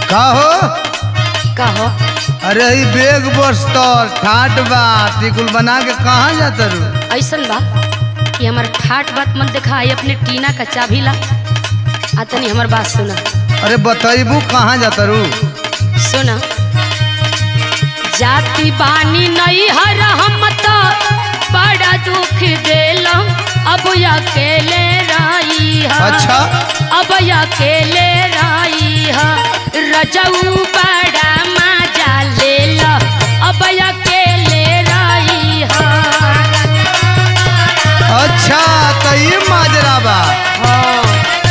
का हो कहो अरे ई बेग बस्तर ठाट बा टिकुल बना के कहाँ जाता रू ऐसन बा कि हमार ठाट बात मत दिखाई अपने टीना का चाभी ला आ तनी हमार बात सुना अरे बतैबू कहाँ जाता रू सुना जाति बानी नहीं हर हम तो बड़ा दुख देलम अब अकेले रही है अच्छा अब अकेले रही है रजऊ बड़ा मजा ले लो अब अकेले रही है अच्छा तो ई माजरा बा हाँ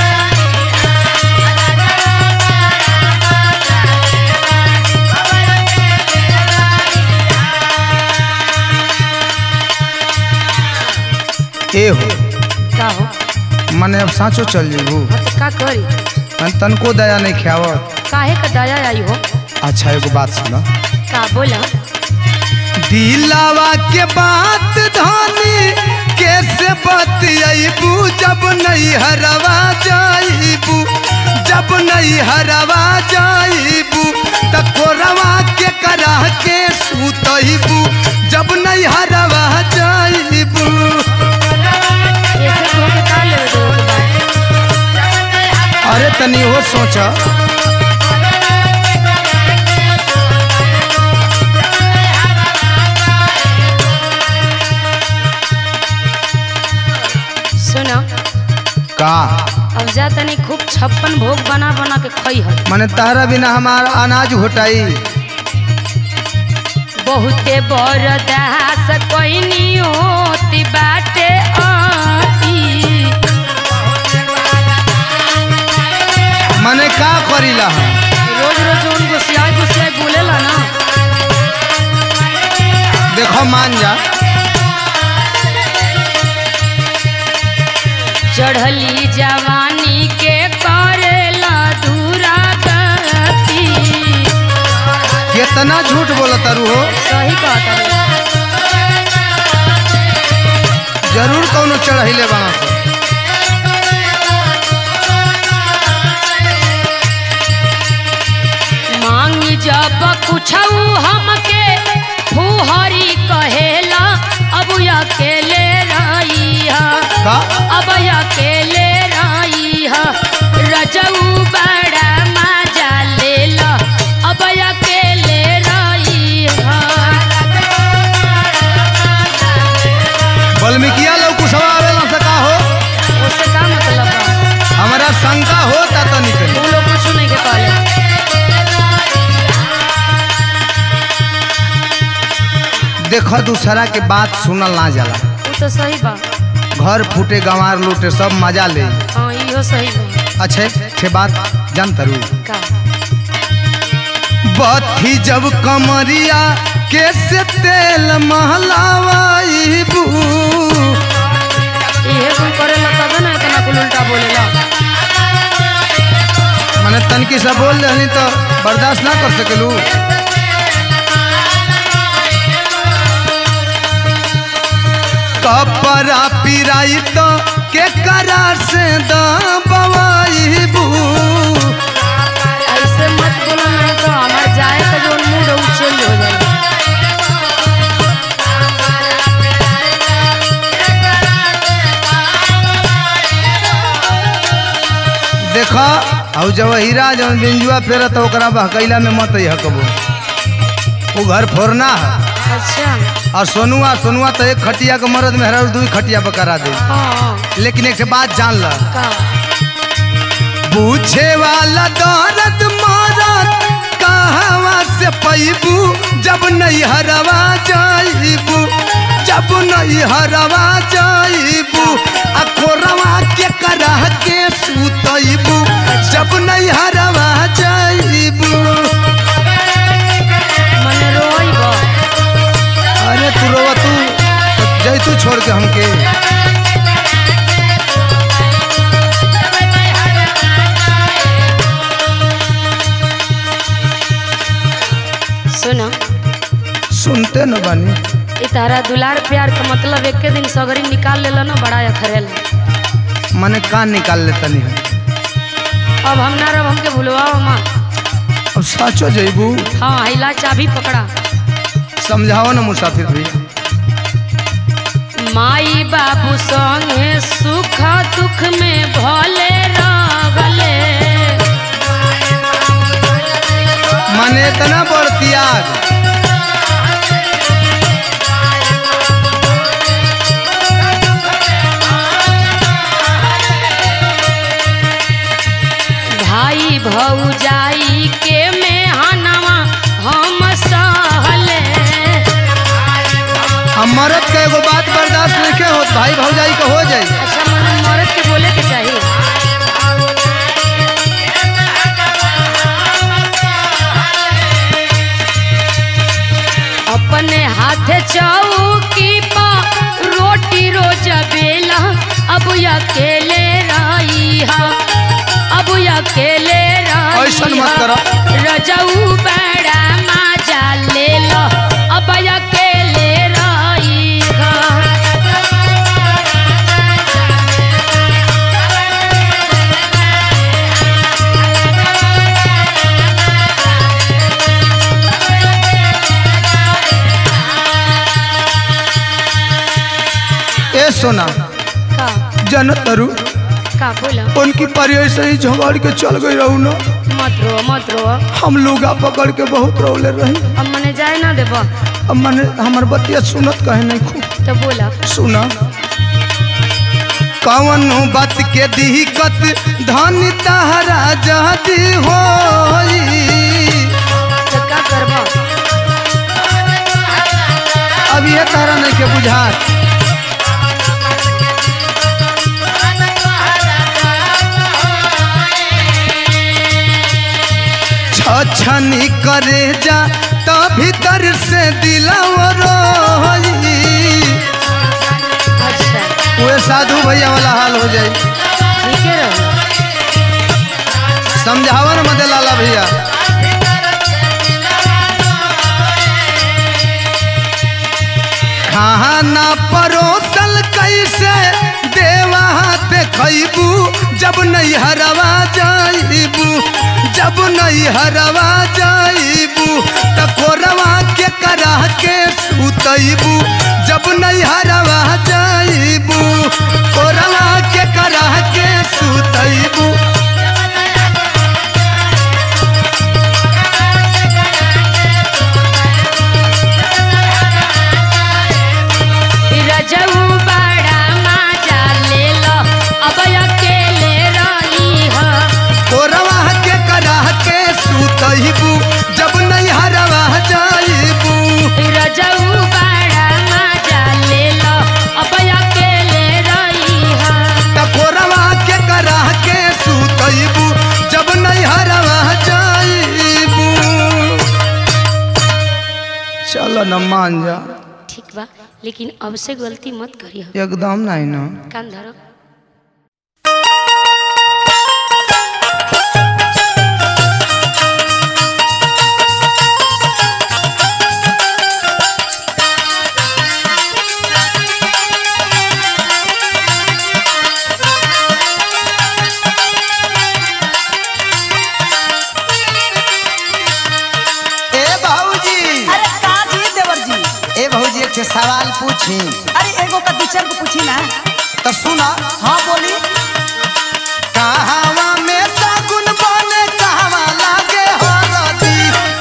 ए हो का हो मने अब साँचो चल जेबू हाँ तो का करी मन तनको दया नहीं खियावत काहे का दया आई हो अच्छा एगो बात सुना का बोला दिलावा के बात धानी कैसे बतियाबू जब नहीं हरवा जाइबू जब नहीं हरवा जाइबू त कोरवा के करा के सुतइबू जब नहीं हरवा जाइबू ऐसे तो के का लेवे देवे के बा अरे तनी हो सोचा सुना का अब जा तनी खूब छप्पन भोग बना बना के खई है मने तारा बिना हमारा अनाज घोटाई बहुते बरदास कोइनी होती बाटे आती मने का करीला हम रोज रोज उन गुस्सियाई गुस्सियाई बोलेला ना देखो मान जा चढ़ली जवानी के करेला दूरा गति कितना झूठ बोला तारू हो सही कहता है जरूर कौनो चढ़ैले बना सा। मांगी जब कुछ हमके फुहरी कहेला अब अकेले रही है का अब अकेले रही है रजऊ बड़ा मजा ले लो अब अकेले रही है वाल्मीकिया लोग कुशवा आवेला से का हो उससे का मतलब बा हमारा शंका होता तो निकल तू लोग कुछ नहीं के कहले देखो दूसरा के बात सुनल ना जाला वो तो सही बा घर फूटे गंवार लूटे सब मजा ले हाँ इहो सही बा अच्छे छे बात जान तरू का बत्ती जब कमरिया कैसे तेल महलावाईबू इहे कुल करेला तबे ना इतना कुल उल्टा बोलेला मैंने तनकी से बोल रही तो बर्दाश्त ना कर सकेलू कपड़ा पिराई तो के करार से दबाईबू ऐसे मत बोलो नहीं तो हमार जाए का जो मूड है वो चेंज हो जाएगा देखा और जब हीरा जब बिंजुआ फेरा तो ओकरा बहकैला में मत हकबो वो घर फोड़ना है अच्छा और सोनुआ सोनुआ तो एक खटिया के मरद में हरा दू खटिया पर करा दे हाँ लेकिन एक ठे बात जान ल का पूछे वाला दर्द मारत कहवा से पैबू जब नहीं हरवा जाइबू जब नहीं हरवा जाइबू आ कोरवा के करह के सुतइबू जब नहीं हरवा जाइबू मने रोई बा अरे तू रोवा तू जैतू छोड़ के हमके सुना सुनते न बानी ई तारा दुलार प्यार का मतलब एक दिन सगरी निकाल लेला ना बड़ा अखरेला मने कान निकाल ले तनी है अब हम ना रब हमके भूलवाओ माँ अब साचो जइबू हाँ हिला चाबी पकड़ा समझाओ ना मुसाफिर भैया माई बाबू संगे सुख दुख में भले रगले माने इतना बड़ त्याग भाई भौजाई के में हनवा हम सहले हम मरद के एगो बात बर्दाश्त नहीं होत भाई भौजाई के हो जाई अच्छा मन मर्द के बोले के चाहिए अपने हाथ चौकी पा रोटी रोज बेला अब अकेले रही हा अब अकेले रही ऐसन मत हा। करो। रजऊ बड़ा मजा ले लो अब अकेले रही हा ए सोना का जन तरु का बोला उनकी परी ऐसे ही झगड़ के चल गई रहू ना मत रो मत रो हम लोगा पकड़ के बहुत रोले रही अब मने जाए ना देब अब मैंने हमार बतिया सुनत कहे नहीं खूब तो बोला सुना कवन बात के दिक्कत धन तहरा जदी होई तो का करब अब ये तारा नहीं के बुझात छछनी करे जा तो भीतर से दिलावर अच्छा वो साधु भैया वाला हाल हो जाए ठीक है रहो समझावन मदे लाला भैया खाना परोसल कैसे देवा हाथ खैबू जब नहीं हरवा जाइबू जब नहीं हरवा जाइबू त कोरवा के करा के सुतैबू जब नहीं हरवा जाइबू कोरवा के करा के सुतैबू रजऊ बड़ा मजा ले लो अब अकेले रही हो कोरवा के करा के सुतैबू जब नहीं हरवा जाइबू रजऊ बड़ा मजा ले लो अब अकेले रही हो त कोरवा के करा के सुतैबू जब नहीं हरवा जाइबू चलो न मान जा ठीक बा लेकिन अब से गलती मत करी हो एकदम नहीं ना कान धरो ए भाऊजी अरे का जी देवर जी ए भाऊजी एक ठे सवाल पूछी अरे एगो का दूसर को पूछी ना तो सुना हाँ बोली कहवा में सगुन बने कहवा लागे हरदी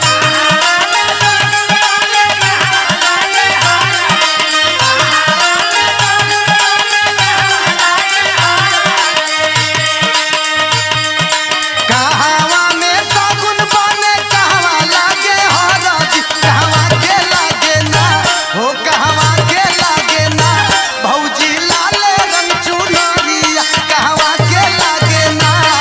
कहवा में सगुन बने कहवा लागे हरदी कहवा के लागे ना हो कहवा के लागे ना भौजी लाल रंग चुनरिया कहवा के लागे ना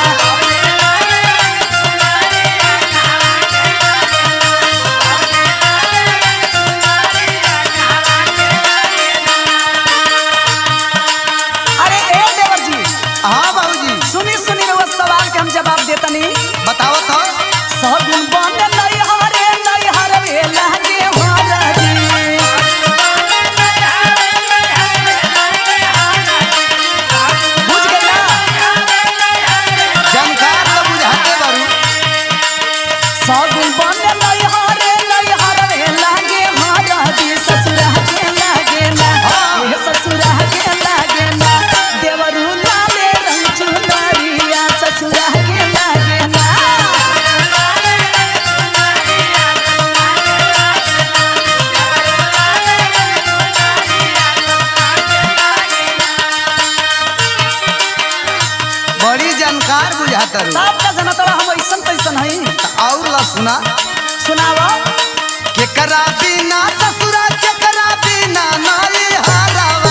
चाहता रू सब का जना तोरा हम ऐसन तैसन हई और ला सुना सुनावा केकरा बिना ससुरा केकरा बिना नाई हारावा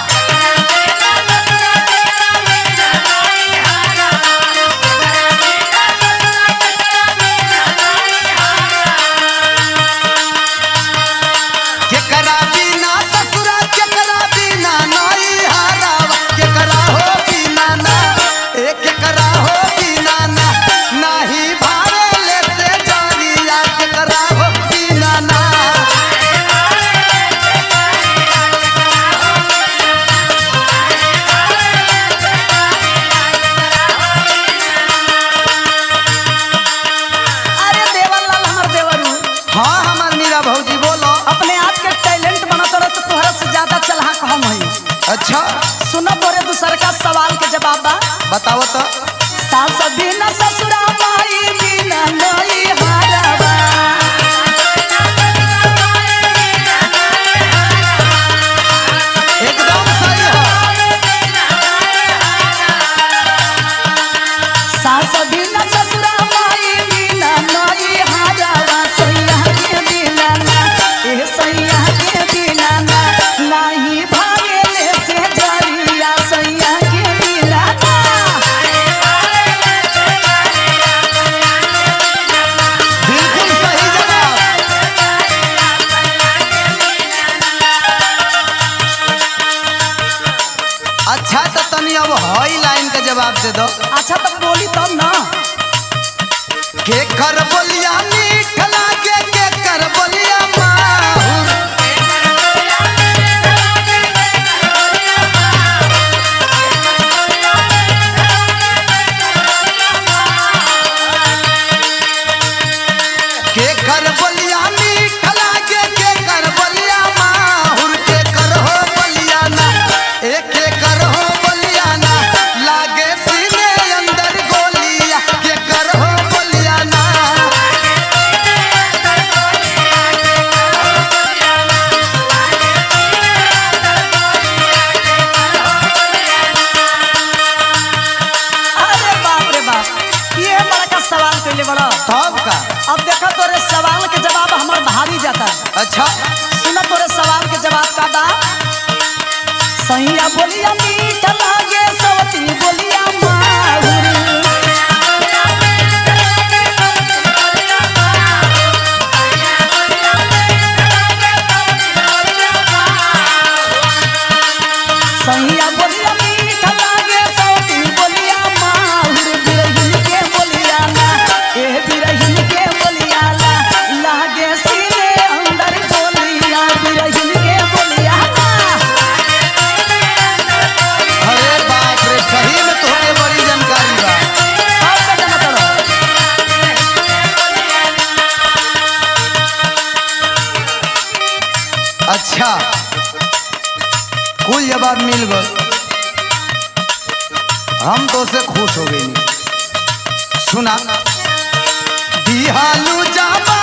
केकरा बिना ससुरा केकरा बिना नाई हारावा केकरा हो बिना ना ए केकरा हो बिना ना नाही भावेले से जानिया केकरा हो बिना ना अरे देवरलाल हमर देवरू हाँ हमार मीरा भौजी बोलो अपने आप के टैलेंट बना तोरा तो तोहरा से ज्यादा चलहा हम हई अच्छा सुनो तोरे दूसर का सवाल के जवाब बा बताओ तो सास बिना ससुरा माई बिना नई हारवा एकदम सही है सास बिना ससुरा माई बिना नई हारवा सैया के बिना ना ए सैया के बिना ना नाही भागेले से जरिया सैया के बिना ना बिल्कुल सही जवाब अच्छा तो तनी अब हई लाइन के जवाब दे दो अच्छा तो बोली तब ना के कर बोलिया मीठ लागे के कर बोलिया माहुर के कर बोलिया मीठ लागे के कर बोलिया माहुर के कर हो बोलिया ना एक के कर हो बोलिया ना लागे सीने अंदर गोलिया के कर हो बोलिया ना अरे बाप रे बाप ये बड़ा का सवाल कैले बड़ा तब का अब देखो तोरे सवाल के जवाब हमार भारी जाता अच्छा सुना तोरे सवाल के जवाब का बा सैया बोलिया मीठ लागे सवती बोलिया माहुर सैया बोलिया मीठ लागे सवती बोलिया माहुर बिरहिन के बोलिया ना ए बिरहिन के बोलिया ला लागे सीने अंदर बोलिया बिरहिन के बोलिया ना अरे बाप रे सही में तोहके बड़ी जानकारी बा सब का जाना तोरा अच्छा कुल जवाब मिल गए हम तो से खुश हो गए सुना दिहालू जाबा